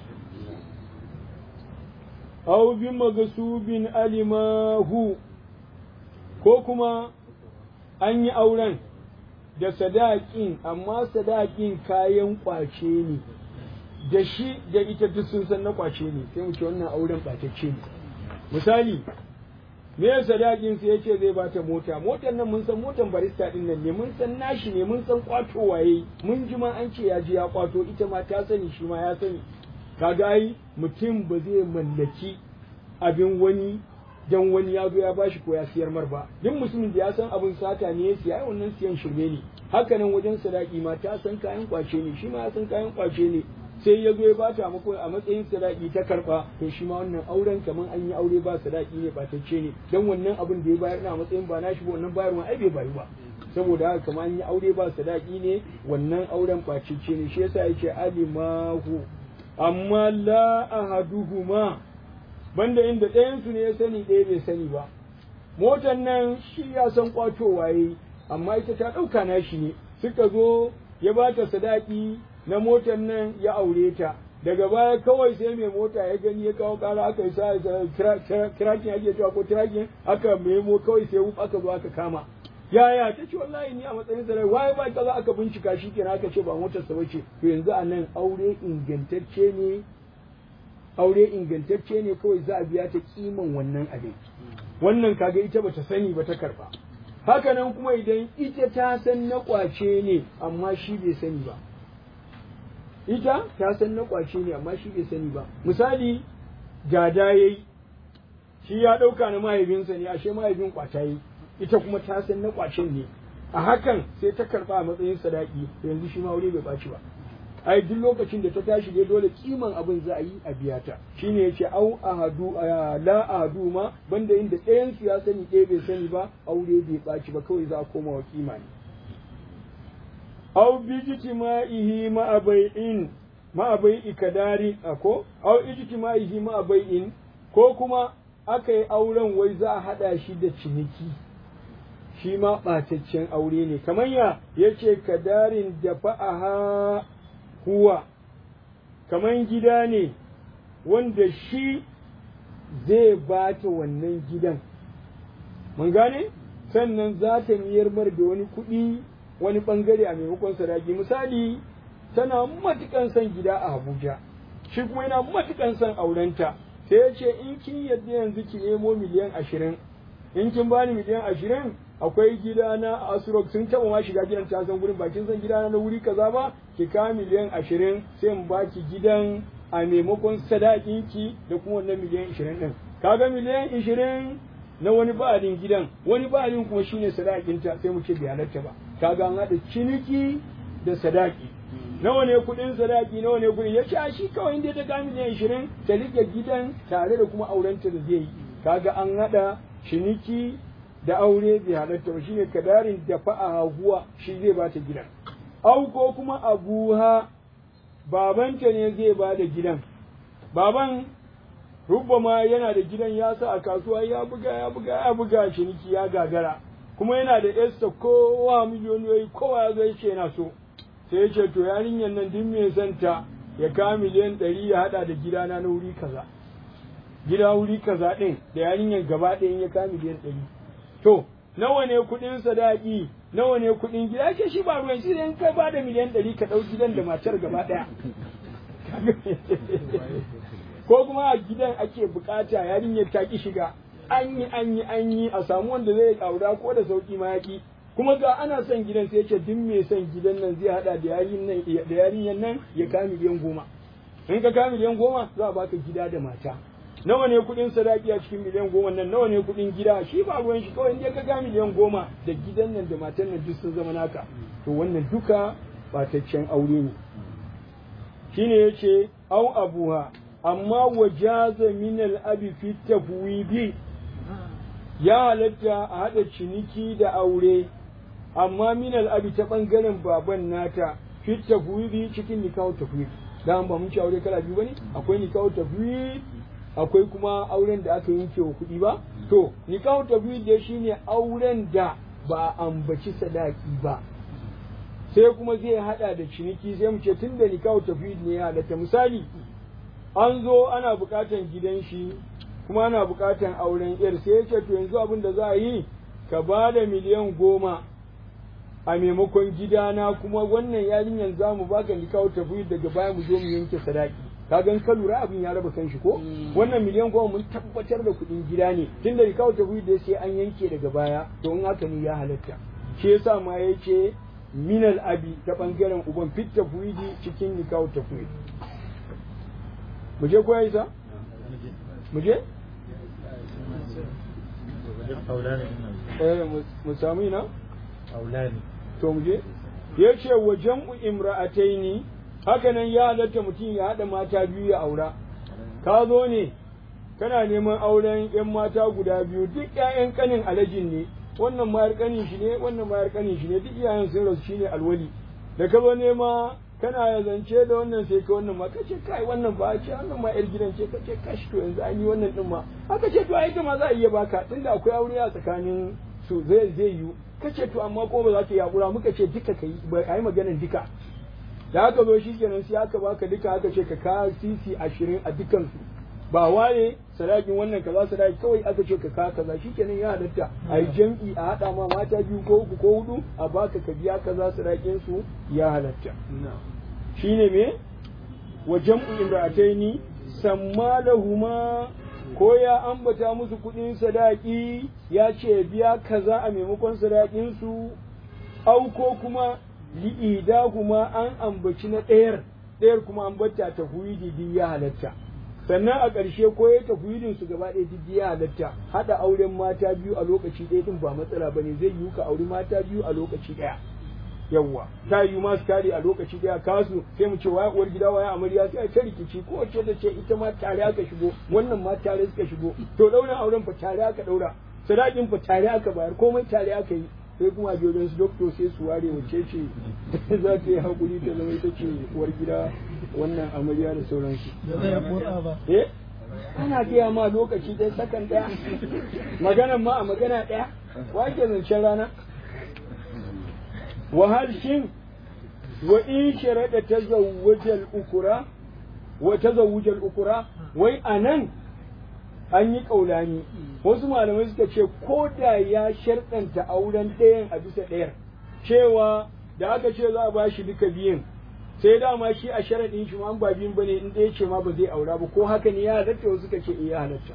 aw bi magasubin alimahu ko kuma an yi auren da sadakin amma sadakin kayan kwace ne da shi da ita duk sun san na kwace ne sai mu ce wannan auren ɓatacce ne misali me sadakin sai yace zai bata mota motar nan mun san motar barista din nan ne mun san nashi ne mun san kwato waye mun ji ma an ce ya ji ya kwato ita ma ta sani shi ma ya sani kaga ai mutum ba zai mallaki abin wani dan wani ya zo ya bashi ko ya siyar mar ba duk mutumin da ya san abin sata ne ya siya ai wannan siyan shirme ne haka nan wajen sadaki ma ta san kayan kwace ne shi ma ya san kayan kwace ne sai ya zo ya bata mako a matsayin sadaki ta karba to shi ma wannan auren kaman an yi aure ba sadaki ne ba tacce ne dan wannan abin da ya bayar na matsayin ba nashi ba wannan bayarwa ai bai bayu ba saboda haka kaman an yi aure ba sadaki ne wannan auren bacicce ne shi yasa yake alimahu amma la ahaduhuma banda inda ɗayan su ne ya sani ɗaya bai sani ba motan nan shi ya san kwato waye amma ita ta ɗauka nashi ne suka zo ya bata sadaki na motar nan ya aure ta daga baya kawai sai mai mota ya gani ya kawo kara aka yi sa kirakin ake cewa ko kirakin aka memo kawai sai wuf aka zo aka kama yaya ta ce wallahi ni a matsayin sa waye ba kaza aka bincika shi kenan aka ce ba motar sa bace to yanzu a nan aure ingantacce ne aure ingantacce ne kawai za a biya ta kiman wannan abin wannan kaga ita bata sani ba ta karba haka nan kuma idan ita ta san na kwace ne amma shi bai sani ba ita ta san na kwace ne amma shi bai sani ba misali gada yayi shi ya dauka na mahaifinsa ne ashe mahaifin kwata yayi ita kuma ta san na kwacen ne a hakan sai ta karba a matsayin sadaki yanzu shi ma aure bai baci ba ai duk lokacin da ta tashi dai dole kiman abin za a yi a biya ta shine yace au ahadu la ahadu ma banda inda ɗayan su ya sani ɗaya bai sani ba aure bai baci ba kawai za a koma wa kima ne au bi ijtima'ihi ma bai'in ma bai'i kadari ako au ijtima'ihi ma bai'in ko kuma aka yi auren wai za a hada shi da ciniki shi ma ɓataccen aure ne kamar ya yace kadarin da fa'aha huwa kaman gida ne wanda shi zai bata wannan gidan mun gane sannan za ta miyar mar da wani kuɗi wani ɓangare a maimakon sadaki misali tana matukan son gida a abuja shi kuma yana matukan son aurenta sai ya ce in kin yadda yanzu ki nemo miliyan ashirin in kin bani miliyan ashirin akwai gidana a Asurok sun taba ma shiga gidan ta san gurin bakin san gidana na wuri kaza ba ki ka miliyan ashirin sai in baki gidan a maimakon sadakin ki da kuma wannan miliyan ashirin din kaga miliyan ashirin na wani ba'adin gidan wani ba'adin kuma shine sadakin ta sai mu ce bai halatta ba kaga an hada ciniki da sadaki nawa ne kuɗin sadaki nawa ne kuɗin ya ce a shi kawai inda ta ka miliyan ashirin ta rike gidan tare da kuma aurenta da zai yi kaga an hada ciniki da aure bai halatta ba shine kadarin da fa'a huwa shi zai bata gidan au ko kuma abuha babanta ne zai ba da gidan baban rubbama yana da gidan ya sa a kasuwa ya buga ya buga ya buga ciniki ya gagara kuma yana da esta kowa miliyoniyoyi kowa ya zai ce yana so sai ya ce to yarinyar nan duk mai santa ya ka miliyan ɗari ya haɗa da gidana na wuri kaza gida wuri kaza ɗin da yarinyar gaba ɗayan ya ka miliyan ɗari to nawa ne kuɗin sadaki nawa ne kuɗin gida ke shi ba ruwan shi in ka ba da miliyan ɗari ka ɗau gidan da matar gaba ɗaya ko kuma a gidan ake bukata yarinyar ta ki shiga an yi an yi an yi a samu wanda zai ƙaura ko da sauki ma yaki kuma ga ana son gidan sai ce duk mai son gidan nan zai hada da yarinyar nan ya ka miliyan goma in ka ka miliyan goma za a baka gida da mata nawa ne kuɗin sadaki a cikin miliyan goma nan nawa ne kuɗin gida shi ba ruwan shi kawai in ka ga miliyan goma da gidan nan da matan nan duk sun zama naka to wannan duka bataccen aure ne shine yace au abuha amma wajaza min al-abi fi tafwidi ya halatta a hada ciniki da aure amma min al-abi ta bangaren baban nata fi tafwidi cikin nikahu tafwid dan ba mun ci aure kala biyu bane akwai nikahu tafwid akwai kuma auren da aka yanke wa kuɗi ba to nikahu tafwid dai shine auren da ba a ambaci sadaki ba sai kuma zai hada da ciniki sai mu ce tunda nikahu tafwid ne ya halatta misali an zo ana bukatan gidan shi kuma ana bukatan auren yar sai ya ce to yanzu abin da za a yi ka ba da miliyan goma a maimakon gidana kuma wannan yarinyar za mu baka nikahu tafwid daga baya mu zo mu yanke sadaki ka gan ka lura abin ya raba kan shi ko wannan miliyan goma mun tabbatar da kuɗin gida ne tunda nikahu tafwid da sai an yanke daga baya to in haka ne ya halatta shi yasa ma yace minal abi ta bangaren uban fit tafwidi cikin nikahu tafwid mu je ko isa mu je eh mu samu ina aulani to mu je yace wa jam'u imra'ataini haka nan ya halatta mutum ya haɗa mata biyu ya aura ka zo ne kana neman auren yan mata guda biyu duk ƴaƴan kanin alajin ne wannan mayar kanin shi ne wannan mayar kanin shi ne duk iyayen sun rasu shine alwali da ka zo nema kana ya zance da wannan sai ka wannan ma kace kai wannan ba ce wannan ma yar gidan ce kace kashi to yanzu an yi wannan din ma aka ce to ai ma za a iya baka tunda akwai aure a tsakanin su zai zai yi kace to amma ko ba za ta yakura muka ce duka kai ba ai maganar duka da aka zo shi kenan sai aka baka duka aka ce ka ka sisi ashirin a dukansu ba ware sadakin wannan kaza sadaki kawai aka ce ka ka kaza shikenan ya halatta a yi jam'i a haɗa ma mata biyu ko uku ko hudu a baka ka biya kaza sadakin su ya halatta shine me wa jam'u imra'ataini samma lahuma ko ya ambata musu kuɗin sadaki ya ce biya kaza a maimakon sadakin su au ko kuma li'ida kuma an ambaci na ɗayar ɗayar kuma an bata ta duk ya halatta sannan a ƙarshe ko ya tafwidin su gaba ɗaya duk ya halatta haɗa auren mata biyu a lokaci ɗaya din ba matsala bane zai yiwu ka auri mata biyu a lokaci ɗaya yawwa ta yi masu kare a lokaci daya kasu sai mu ce waya uwar gida waya amarya sai a ta rikici ko wacce ta ce ita ma tare aka shigo wannan ma tare suka shigo to daura auren fa tare aka daura sadakin fa tare aka bayar komai tare aka yi sai kuma jojon su doktor sai su ware wacce ce za ta yi hakuri ta zama ita ce uwar gida wannan amarya da sauransu eh ana gaya ma lokaci ɗaya sakan ɗaya maganan ma a magana ɗaya wa ke zancen rana وهل شن وإن شرط تزوج الأكرة وتزوج الأكرة وي أنن an yi ƙaulani wasu malamai suka ce ko da ya sharɗanta auren ɗayan a bisa ɗayar cewa da aka ce za a ba shi duka biyun sai dama shi a sharaɗin shi ma ba biyun bane in ɗaya ce ma ba zai aura ba ko haka ne ya halatta wasu suka ce iya halatta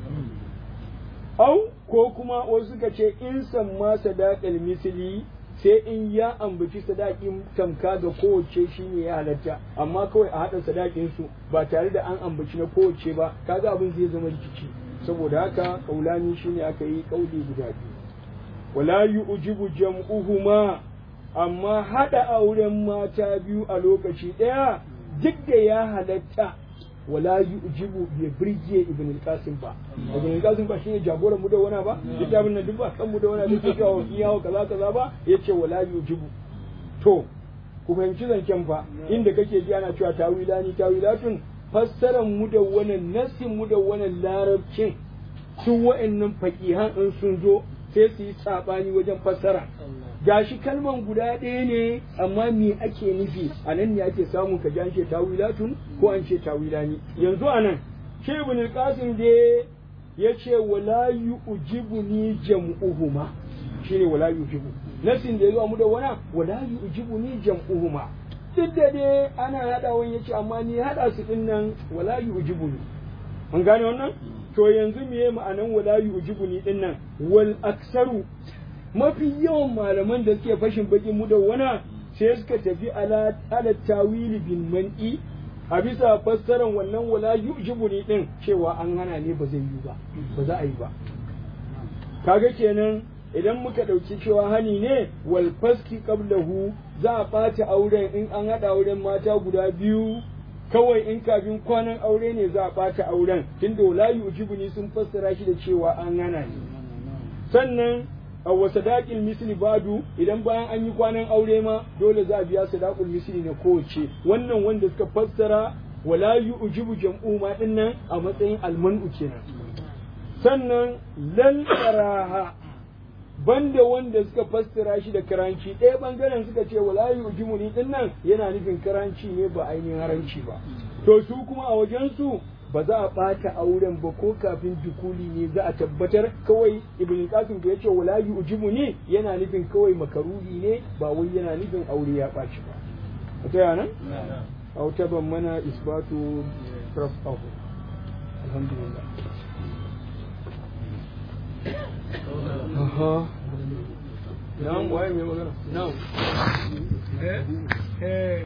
au ko kuma wasu suka ce in san ma sadaqal misli sai in ya ambaci sadakin tamka ga kowace shi ne ya halatta amma kawai a haɗa sadakin su ba tare da an ambaci na kowace ba kaga abin zai zama rikici saboda haka kaulani shine aka yi kauli guda biyu wala yu'jibu jam'uhuma amma haɗa auren mata biyu a lokaci ɗaya duk da ya halatta wala yu'jibu bai birge ibn al-qasim ba ibn al-qasim ba shine jagoran mu da wana ba littafin nan duk ba kan mu da wana da ke kawo iyawo kaza kaza ba yace wala yu'jibu to ku fahimci zancen fa inda kake ji ana cewa tawilani tawilatun fassaran mu da wannan nassin mu da wannan larabcin su wa'annan faqihan in sun zo sai su yi sabani wajen fassara gashi kalman guda ɗaya ne amma me ake nufi a nan ne ake samun ka an ce tawilatun ko an ce tawilani yanzu a nan shi ibn al-qasim da ya ce wala yu'jibuni jam'uhuma shine wala yu'jibu nasin da yazo mu da wana wala yu'jibuni jam'uhuma duk da dai ana hadawan yace amma ni hada su din nan wala yu'jibuni an gane wannan to yanzu meye ma'anan wala yu'jibuni din nan wal aksaru mafi yawan malaman da suke fashin bakin mu da wana sai suka tafi ala ala tawili bin man'i a bisa fassaran wannan wala yu'jibuni din cewa an hana ne ba zai yi ba ba za a yi ba kaga kenan idan muka ɗauki cewa hani ne wal faski qablahu za a ɓata auren in an haɗa auren mata guda biyu kawai in kafin kwanan aure ne za a ɓata auren tunda wala yu'jibuni sun fassara shi da cewa an hana ne sannan wa sadaqil misli badu idan bayan an yi kwanan aure ma dole za a biya sadaqul misli na kowace wannan wanda suka fassara wala yu'jibu jam'u ma dinnan a matsayin almanu kenan sannan lal karaha banda wanda suka fassara shi da karanci ɗaya bangaren suka ce wala yu'jibu ni dinnan yana nufin karanci ne ba ainihin haranci ba to su kuma a wajen su ba za a ɓata auren ba ko kafin dukuli ne za a tabbatar kawai ibn qasim da yace wala yujibu ne yana nufin kawai makaruhi ne ba wai yana nufin aure ya ɓaci ba ta yana aw taban mana isbatu rafahu alhamdulillah aha na'am waye mai magana na'am eh eh